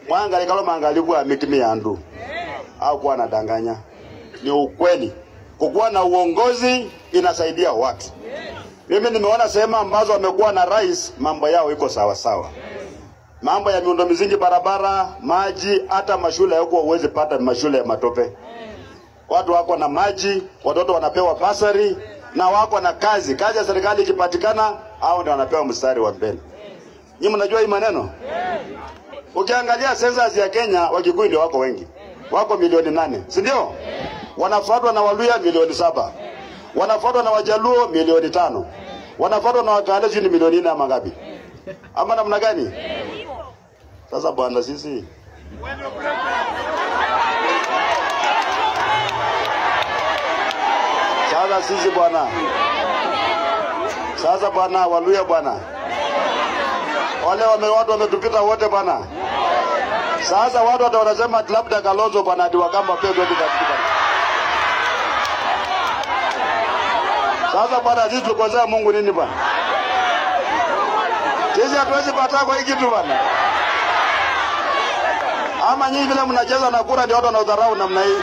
mwangali kalo mangaliku amitimi andu au kuwa anadanganya. Ni ukweli, kukuwa na uongozi inasaidia watu. Mimi nimeona sehemu ambazo wamekuwa na rais, mambo yao iko sawa sawa. Mambo ya miundo misingi, barabara, maji, hata mashule yako uwezi pata mashule ya matope. Watu wako na maji, watoto wanapewa basari na wako na kazi. Kazi ya serikali ikipatikana, hao ndio wanapewa mstari wa mbele. Nyinyi mnajua hii maneno? Ukiangalia census ya Kenya, Wakikuyu ndio wako wengi, wako milioni nane, si ndio? Wanafuatwa na Waluya milioni saba, wanafuatwa na Wajaluo milioni tano, wanafuatwa na Wakale sijui ni milioni nne ama ngapi, ama namna gani? Sasa bwana, sisi sasa sisi bwana, sasa bwana, Waluya bwana, wale wame watu wametupita wote bwana. Sasa watu wata wanasema ati labda Kalonzo bwana ati Wakamba pia ndio katika. Sasa bwana, sisi tulikosea Mungu nini bwana? Sisi hatuwezi pata kwa hii kitu bwana. Ama nyinyi vile mnacheza na kura ndio watu wanaudharau namna hii.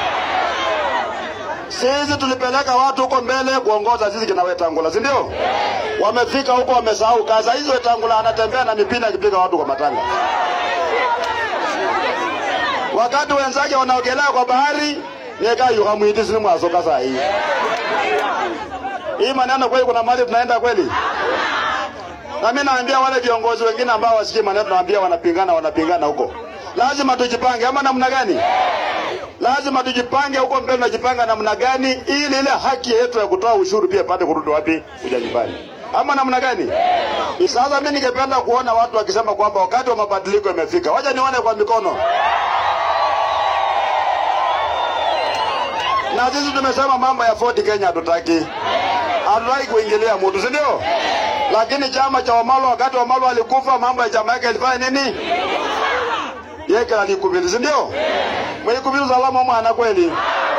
Sisi tulipeleka watu huko mbele kuongoza sisi kina Wetangula, si ndio? Wamefika huko wamesahau kazi. Hizo Wetangula anatembea na mipira akipiga watu kwa matanga. Wakati wenzake wanaogelea kwa bahari, yeka yuka mwiti sini mwasoka saa hii. Hii maneno kweli kuna mahali tunaenda kweli? Na mimi naambia wale viongozi wengine ambao wasikii maneno tunaambia wanapingana wanapingana huko. Lazima tujipange ama namna gani? Lazima tujipange huko mbele, tunajipanga namna gani ili ile haki yetu ya kutoa ushuru pia ipate kurudi wapi? Kuja nyumbani, ama namna gani? Sasa mimi ningependa kuona watu wakisema kwamba wakati wa mabadiliko imefika. Wacha nione kwa mikono. Na sisi tumesema mambo ya Ford Kenya hatutaki, hatutaki kuingilia mtu, si ndio? Lakini chama cha Wamalo, wakati Wamalo alikufa, mambo ya chama yake ilifanya nini? Yeye alikubali, si ndio? Mwenyekubiri salama mwana kweli.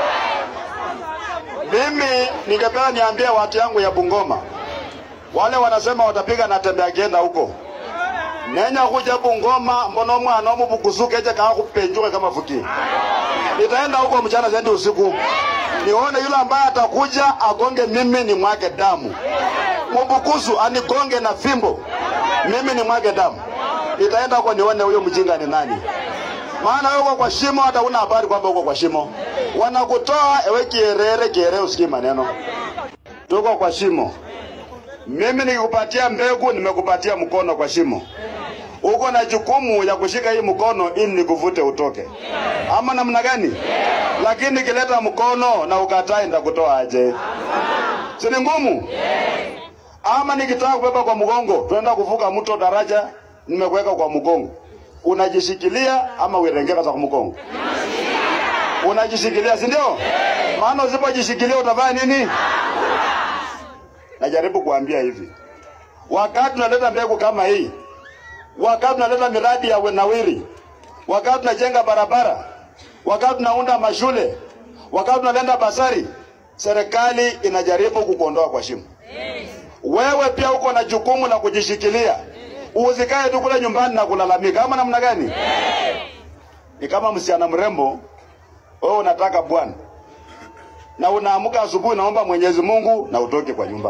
Mimi ningependa niambie watu yangu ya Bungoma, wale wanasema watapiga na tembe akienda huko nenya kuja Bungoma, mbona mwana omu bukusuke je kaa kupenjuka kama fuki. Nitaenda huko mchana zaidi usiku, nione yule ambaye atakuja agonge mimi ni mwake damu, mubukusu anigonge na fimbo, mimi ni mwake damu. Nitaenda huko nione huyo mjinga ni nani maana wewe uko kwa shimo, hata una habari kwamba uko kwa shimo. Wanakutoa ewe kierere kierere, usikii maneno. Tuko kwa shimo. Mimi nikikupatia mbegu, nimekupatia mkono kwa shimo. Uko na jukumu ya kushika hii mkono ili nikuvute utoke, ama namna gani? Lakini nikileta mkono na ukatai, nitakutoa aje? Si ni ngumu? Ama nikitaka kubeba kwa mgongo, tunaenda kuvuka mto daraja, nimekuweka kwa mgongo unajishikilia ama uirengeka za kumkongo? Unajishikilia, si ndio? Maana usipojishikilia utafanya nini? Najaribu kuambia hivi, wakati tunaleta mbegu kama hii, wakati tunaleta miradi ya nawiri, wakati tunajenga barabara, wakati tunaunda mashule, wakati tunaleta basari, serikali inajaribu kukuondoa kwa shimo. Wewe pia uko na jukumu la kujishikilia usikae tu kule nyumbani na kulalamika ama namna gani? Ni kama msichana mrembo, wewe unataka bwana na unaamka asubuhi, naomba Mwenyezi Mungu na utoke kwa nyumba.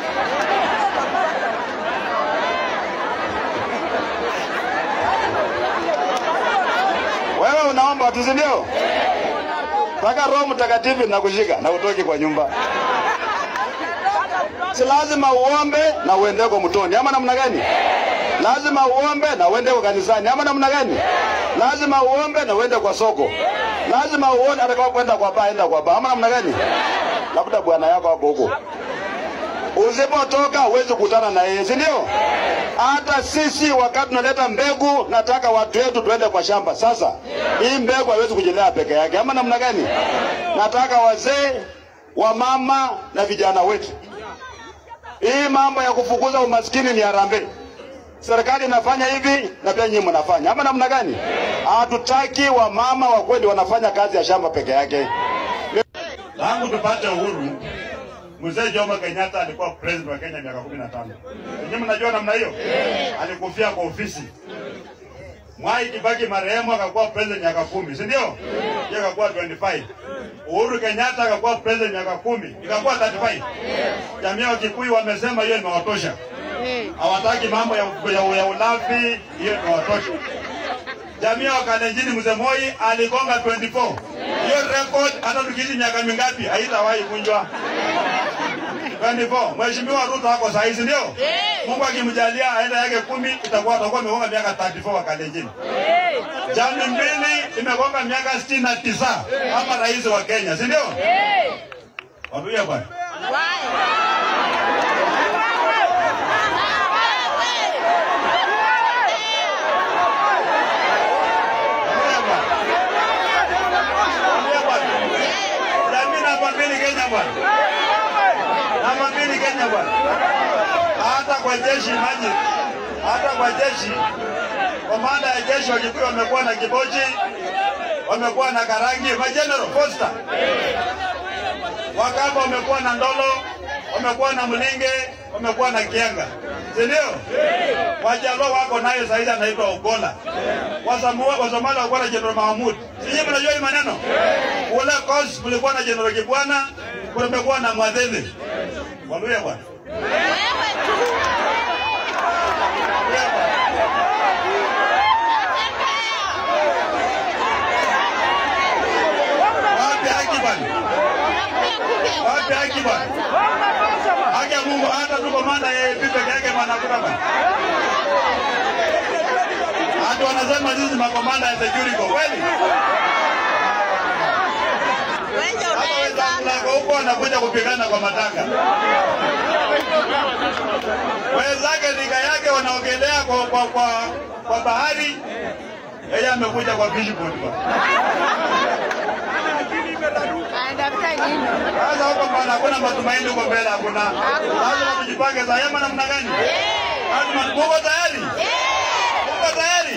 Wewe unaomba tu, si ndio? Mpaka Roho Mtakatifu nakushika na utoke kwa nyumba. Si lazima uombe na uende kwa mtoni ama namna gani? lazima uombe na uende kwa kanisani ama namna gani? Lazima uombe na uende kwa soko, lazima uone hata kama kwenda kwa baa, enda kwa baa ama namna gani? Labda bwana yako hapo huko, usipotoka huwezi kukutana na yeye, si ndio? Hata sisi wakati tunaleta mbegu, nataka watu wetu tuende kwa shamba. Sasa hii mbegu haiwezi kujilea peke yake ama namna gani? Nataka wazee, wamama na vijana wetu. Hii mambo ya kufukuza umaskini ni harambee serikali inafanya hivi na pia nyinyi mnafanya ama namna gani? Hatutaki wamama wa kweli wanafanya kazi ya shamba peke yake. Tangu tupate uhuru, mzee Jomo Kenyatta alikuwa president wa Kenya miaka kumi na tano. Nyinyi mnajua namna hiyo, alikufia kwa ofisi Mwai Kibaki marehemu akakuwa president miaka kumi, si ndio? Yeye akakuwa 25. Uhuru Kenyatta akakuwa president miaka kumi, ikakuwa 35. Jamii ya Kikuyu wamesema hiyo imewatosha, hawataki mambo ya, ya, ya ulafi, hiyo imewatosha. Jamii ya Wakalenjini mzee Moi aligonga 24. Hiyo record hata tukiishi miaka mingapi haitawahi kunjwa. 24. Mheshimiwa Ruto hako saa hizi ndio? Mungu akimjalia aenda yake kumi itakuwa atakuwa amegonga miaka 34 Wakalenjini. Jamii mbili imegonga miaka 69 kama rais wa Kenya, si ndio? Wapiga bwana. Wapiga bwana. Wapiga bwana. Jamii namba mbili Kenya bwana. Namba mbili Kenya bwana. Hata kwa jeshi maji, hata kwa jeshi, komanda ya jeshi wa Kikuyu wamekuwa na Kibochi, wamekuwa na Karangi, majenerali Foster, Wakamba wamekuwa na Ndolo, wamekuwa na Mlinge, wamekuwa na Kianga, si ndio? Wajaluo wako naye saizi anaitwa Ogola. Wasamua- Wasomali walikuwa na Jenerali Mahamud. Sijui mnajua hii maneno? Kule Kos kulikuwa na Jenerali Kibwana, kumekuwa na Mwadhele. Waluya bwana. Waluya bwana. Wapi haki bwana? Wapi haki bwana? Haki ya Mungu hata tu komanda yeye peke yake manakuta bwana. Hata wanasema sisi makomanda ya security kweli? Hata wenzangu lako huko wanakuja kupigana kwa matanga. Wenzake rika yake wanaogelea kwa, kwa, kwa, kwa bahari, yeye amekuja kwa fishboat bwana. Sasa huko bwana, hakuna matumaini huko mbele, hakuna. Lazima tujipange za yema namna gani? Lazima muko tayari? Muko tayari?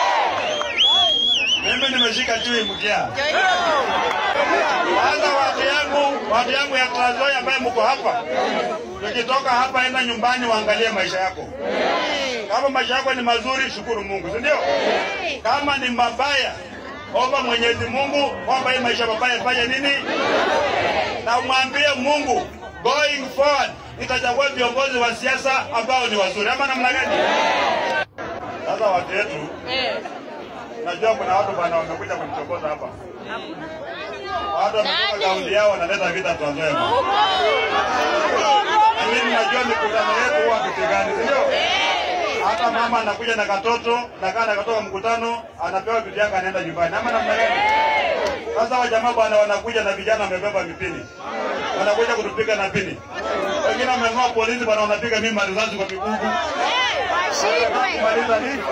Mimi nimeshika chui mkia. Kwanza watu yangu, watu yangu ya Trans Nzoia ambaye mko hapa, tukitoka hapa, enda nyumbani waangalie maisha yako. Kama maisha yako ni mazuri, shukuru Mungu, si ndio? Kama ni mabaya, omba Mwenyezi Mungu kwamba hii maisha mabaya ifanye nini, na mwambie Mungu going forward nitachagua viongozi wa siasa ambao ni wazuri, ama namna gani? Sasa watu wetu, najua kuna watu bwana wamekuja kunichokoza hapa, watu wametoka kaunti yao wanaleta vita Trans Nzoia. Na mimi najua mikutano yetu huwa hatupigani, si ndio? Hata mama anakuja na katoto nakaa na katoka mkutano, anapewa vitu yake, anaenda nyumbani, ama namna gani? Sasa wajamaa bwana wanakuja na vijana wamebeba mipini, wanakuja kutupiga na pini. Wengine wameng'oa polisi bwana, wanapiga mimi marisasi kwa migugu. Kumaliza nini?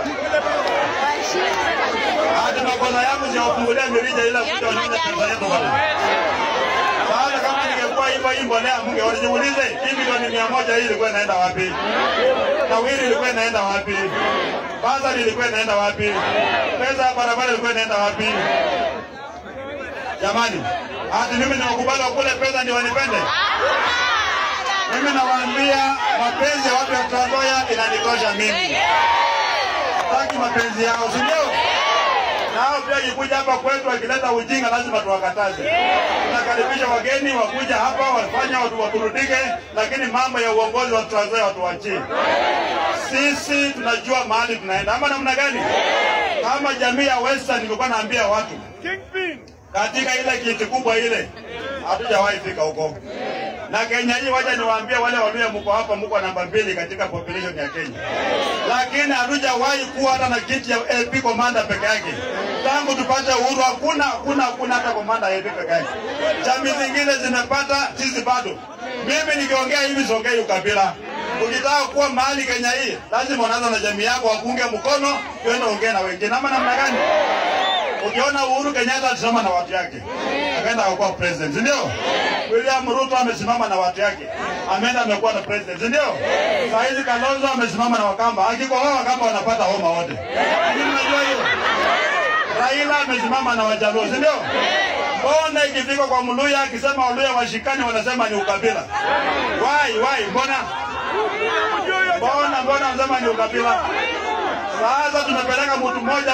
Hata makosa yangu siwafungulia mirija ila kuja wanyonye pesa yetu bwana. Sasa kama ningekuwa hivyo hii mbolea munge walijiulize hii milioni mia moja hii ilikuwa inaenda wapi? Nawiri ilikuwa inaenda wapi? Basari ilikuwa inaenda wapi? Pesa ya barabara ilikuwa inaenda wapi? Jamani, hati mimi nawakubali wakule pesa ndio wanipende? Mimi nawaambia mapenzi ya watu ya Trans Nzoia inanitosha mimi. Sitaki mapenzi yao, si ndio? Nao pia ikikuja hapa kwetu wakileta ujinga lazima tuwakataze. Tunakaribisha wageni wakuja hapa wafanya watu waburudike, lakini mambo ya uongozi wa Trans Nzoia watuachie. Sisi tunajua mahali tunaenda, ama namna gani? Kama jamii ya Western nilikuwa naambia watu katika ile kiti kubwa ile, hatujawahi fika huko. Na Kenya hii, wacha niwaambie wale walio mko hapa, mko namba mbili katika population ya Kenya, lakini hatujawahi kuwa hata na kiti ya LP commander peke yake. Tangu tupate uhuru hakuna hakuna hakuna hata commander ya LP peke yake. Jamii zingine zimepata, sisi bado. Mimi nikiongea hivi songei ukabila. Ukitaka kuwa mahali Kenya hii, lazima unaanza na jamii yako, wakuunge mkono, uende ongea na wengine, ama namna gani? Ukiona Uhuru Kenyatta alisimama na watu yake, akaenda akakuwa president, si ndio? William Ruto amesimama na watu yake, ameenda amekuwa na president, si ndio? Saa hizi Kalonzo amesimama na Wakamba, akikohoa Wakamba wanapata homa wote. Lakini unajua hiyo? Raila amesimama na Wajaluo, si ndio? Mbona ikifika kwa Mluya akisema Waluya washikani wanasema ni ukabila? Why, why? Mbona mbona mbona wanasema ni ukabila? Sasa tumepeleka mtu mmoja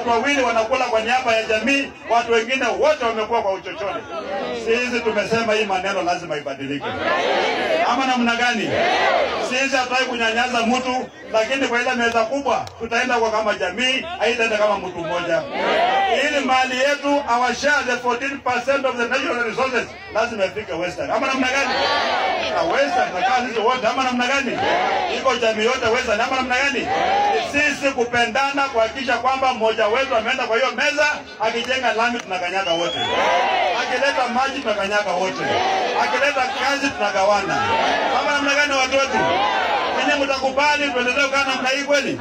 watu wawili wanakula kwa niaba ya jamii, watu wengine wote wamekuwa kwa uchochole. Sisi tumesema hii maneno lazima ibadilike, ama namna gani? Sisi hatutaki kunyanyasa mtu, lakini kwa ile meza kubwa tutaenda kwa kama jamii, haitaenda kama mtu mmoja. Ili mali yetu our share the 14% of the natural resources lazima ifike Western, ama namna gani? Na Western tunakaa sisi wote, ama namna gani? Iko jamii yote Western, ama namna gani? Ni sisi kupendana, kuhakikisha kwamba mmoja wetu ameenda kwa hiyo meza, akijenga lami tunakanyaga wote, akileta maji tunakanyaga wote, akileta kazi tunagawana, ama namna gani? Watu wetu ninyi mtakubali tuendelee kukaa namna hii kweli?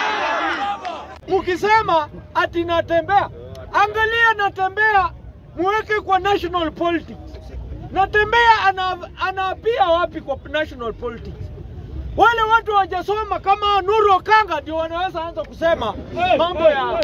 Mkisema ati natembea, angalia natembea, muweke kwa national politics. Natembea ana, anaapia wapi kwa national politics? Wale watu hawajasoma kama Nuru Okanga ndio wanaweza anza kusema mambo ya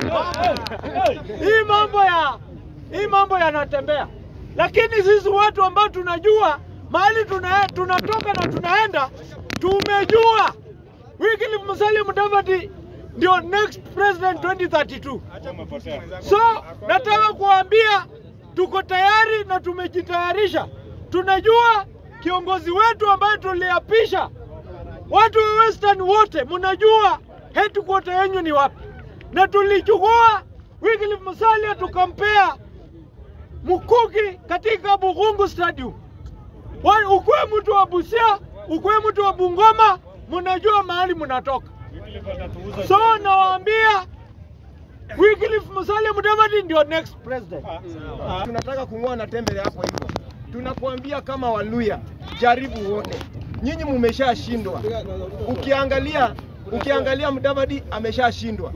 hii mambo ya hii mambo yanatembea, lakini sisi watu ambao tunajua mahali tuna, tunatoka na tunaenda, tumejua Wycliffe Musalia Mudavadi ndio next president 2032. So nataka kuambia tuko tayari na tumejitayarisha. Tunajua kiongozi wetu ambaye tuliapisha, watu wa Western wote mnajua headquarter yenyu ni wapi, na tulichukua Wycliffe Musalia tukampea mkuki katika Bugungu Stadium. Wa- Ukuwe mtu wa Busia, ukuwe mtu wa Bungoma, mnajua mahali mnatoka. So nawaambia Wycliffe Musalia Mudavadi ndio next president. tunataka kung'oa na tembele hapo hivyo. Tunakuambia kama Waluya, jaribu uone, nyinyi mumeshashindwa. Ukiangalia ukiangalia Mudavadi ameshashindwa.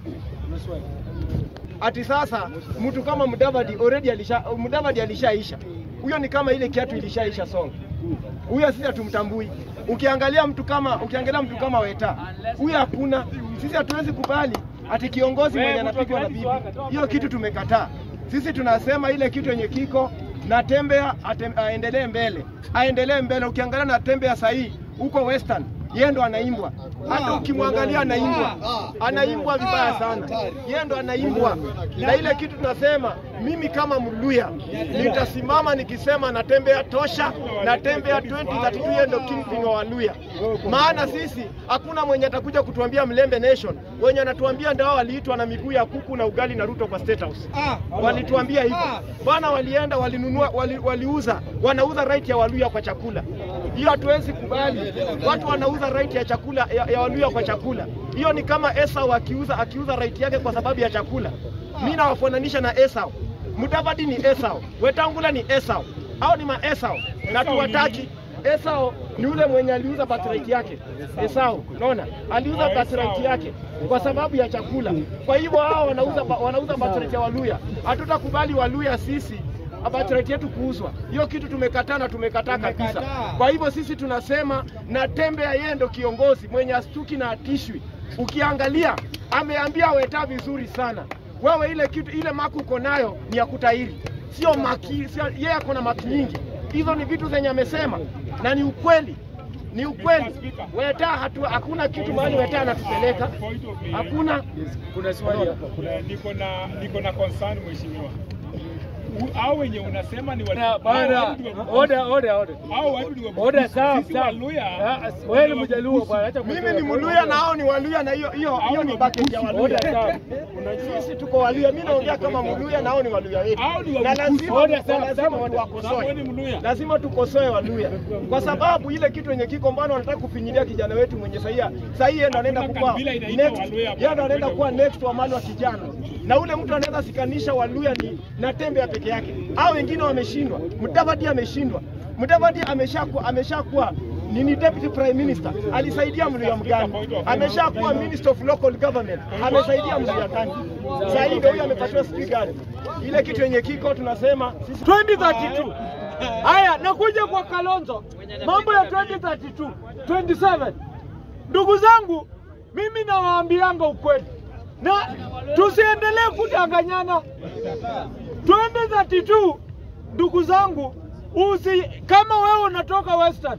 Ati sasa mtu kama Mudavadi already alisha Mudavadi alishaisha. Huyo ni kama ile kiatu ilishaisha song. Huyo sisi hatumtambui. Ukiangalia mtu kama ukiangalia mtu kama Weta, huyo hakuna. Sisi hatuwezi kubali ati kiongozi mwenye anapigwa na bibi. Hiyo kitu tumekataa. Sisi tunasema ile kitu yenye kiko na tembea atem, aendelee mbele, aendelee mbele. Ukiangalia na tembea sahii huko Western, yeye ndo anaimbwa. Hata ukimwangalia anaimbwa, anaimbwa vibaya sana, yeye ndo anaimbwa. Na ile kitu tunasema, mimi kama Mluya nitasimama nikisema natembea tosha, natembea 2032 yeye ndo kingpin wa Waluya. Maana sisi hakuna mwenye atakuja kutuambia Mlembe Nation, wenye anatuambia ndio hao waliitwa na miguu ya kuku na ugali na Ruto kwa State House. Walituambia hivyo bwana, walienda walinunua, wali, waliuza, wanauza right ya Waluya kwa chakula. Hiyo hatuwezi kubali, watu wanauza right ya chakula ya, ya Waluya kwa chakula. Hiyo ni kama Esau akiuza akiuza right yake kwa sababu ya chakula. Mimi nawafananisha na Esau. Mudavadi ni Esau, Wetangula ni Esau, hao ni maesau na tuwataki. Esau ni yule mwenye aliuza birthright yake. Esau, unaona, aliuza birthright yake kwa sababu ya chakula. Kwa hivyo hao wanauza wanauza birthright ya Waluya. Hatutakubali Waluya sisi birthright yetu kuuzwa. Hiyo kitu tumekataa na tumekataa kabisa. Kwa hivyo sisi tunasema na Tembea yeye ndo kiongozi mwenye astuki na atishwi. Ukiangalia ameambia Weta vizuri sana, wewe ile kitu ile maki uko nayo ni ya kutahiri, sio maki, sio yeye ako na maki nyingi. Hizo ni vitu zenye amesema na ni ukweli, ni ukweli. Weta hatu, hakuna kitu mahali Weta anatupeleka, hakuna Kuna swali hapa. Kuna niko na niko na concern mheshimiwa. U- Hao wenye unasema ni watu. Bana, hao watu ni wa- oda oda oda. Hao watu ni wa- Oda sawa Sisi sawa. Waluya. Ah, Wewe ni mjaluo bwana, acha mimi kutoa. ni Mluya na hao ni Waluya, na hiyo hiyo hiyo ni bucket ya Oda Waluya. sawa. Sisi tuko Waluya, mimi naongea kama Mluya na hao ni Waluya wetu, Hao ni wa na Mkusi. lazima Oda sawa, lazima sawa, oda. tuwakosoe. Wewe ni Mluya. lazima tukosoe Waluya kwa sababu ile kitu yenye kiko mbano wanataka kufinyilia kijana wetu mwenye sahia sahii yeye ndo anaenda Hakuna kuwa kabila inaitwa next, Waluya yeye ndo anaenda bwana. kuwa next wa mali wa kijana, na ule mtu anaweza sikanisha Waluya ni na Tembea peke yake, hao wengine wameshindwa. Mudavadi ameshindwa, Mudavadi ameshakuwa ameshakuwa nini deputy prime minister, alisaidia Mluya mgani? Ameshakuwa minister of local government, amesaidia Mluya gani? Sasa hivi huyu amepatiwa speaker. Ile kitu yenye kiko tunasema sisi 2032. Haya, nakuja kwa Kalonzo, mambo ya 2032, 27. Ndugu zangu, mimi nawaambianga ukweli na tusiendelee kudanganyana. 2032, ndugu zangu, usi kama wewe unatoka Western,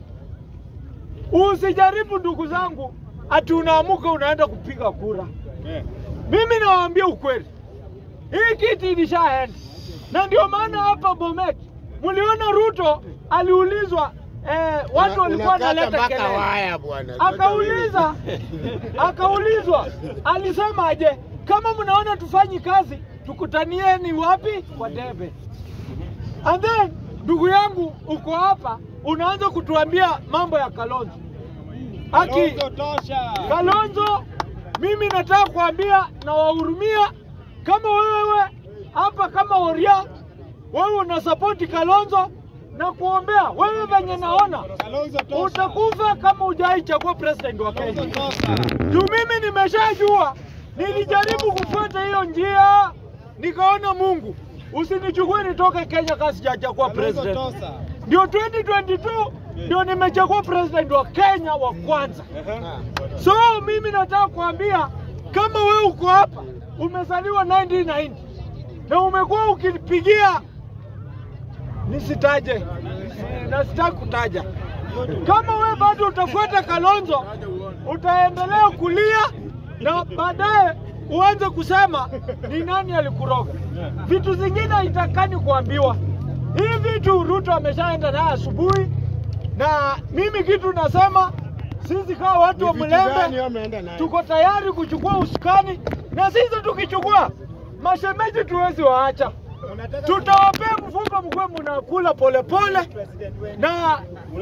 usijaribu ndugu zangu, ati unaamuka unaenda kupiga kura. Mimi nawaambia ukweli, hii kiti ilishaenda, na ndio maana hapa Bomet mliona Ruto aliulizwa eh, watu walikuwa wanaleta kelele, akauliza akaulizwa, alisema aje, kama mnaona tufanyi kazi tukutanieni wapi? Kwa debe. And then ndugu yangu uko hapa unaanza kutuambia mambo ya Kalonzo. Aki Kalonzo, mimi nataka kuambia na wahurumia, kama wewe hapa kama Oria, wewe unasapoti Kalonzo na kuombea wewe, venye naona utakufa kama hujai chagua president wa Kenya. Juu mimi nimeshajua, nilijaribu kufuata hiyo njia, nikaona Mungu usinichukue nitoke Kenya kama sijachagua president. Ndio 2022 ndio nimechagua president wa Kenya wa kwanza. So mimi nataka kuambia kama wewe uko hapa umezaliwa 1990 na umekuwa ukipigia nisitaje na sitaki kutaja. Kama wewe bado utafuata Kalonzo, utaendelea kulia na baadaye uanze kusema ni nani alikuroga. Vitu zingine haitakani kuambiwa. Hii vitu Ruto ameshaenda naye asubuhi, na mimi kitu nasema sisi kama watu wa Mlembe tuko tayari kuchukua usukani, na sisi tukichukua mashemeji tuwezi waacha tutawapea mfuko mkwe mnakula polepole na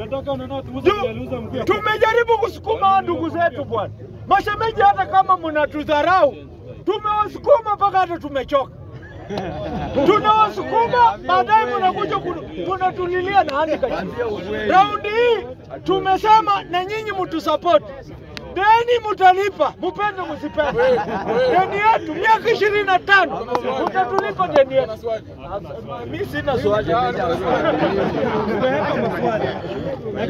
tu, tumejaribu kusukuma ndugu zetu bwana mashemeji, hata kama mnatudharau tumewasukuma mpaka hata tumechoka. Tunawasukuma, baadaye mnakuja kunatulilia na handikachi. Raundi hii tumesema na nyinyi mtusapoti deni mutalipa, mupende msipende. Deni yetu miaka ishirini na tano mutatulipa deni yetu. Mi sina swali.